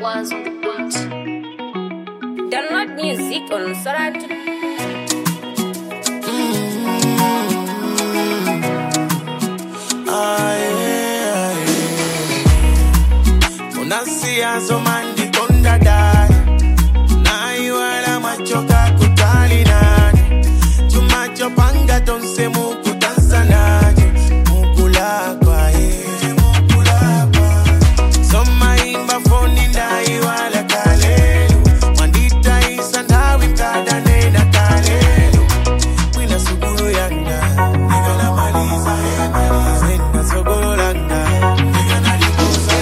was on the beat. Download music on Sorat. unasiyazo mandikonda dai naiwala machoka kutali nani chumachopanga tonse mukutanzanaje mukulakwaye somaimba foni ndaiwala kalelu mwanditaisa ndawi kadanena kalelu mwina sugulu yanga nikanamaliza zena sogolo langa nikanalikuza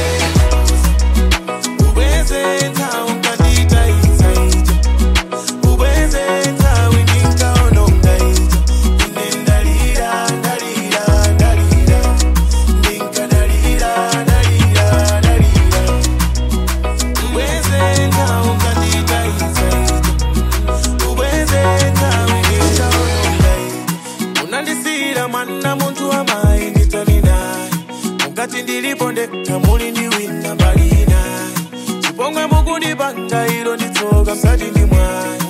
ubwenzenza unkanditaisa ija ubwenzenza wininkaononga ija ine ndalira ndalira ndalira ndinkadalira ndalira ndalira ubwenzenza unkanditaisa ija ubwenzenza wininkaononga ija unandisira mwana muntu amayi nditali naye mukati ndilipo ndekha muli ndi wina mbali naye chipongwe mukundipanga ilo nditsoka msati ndi mwayi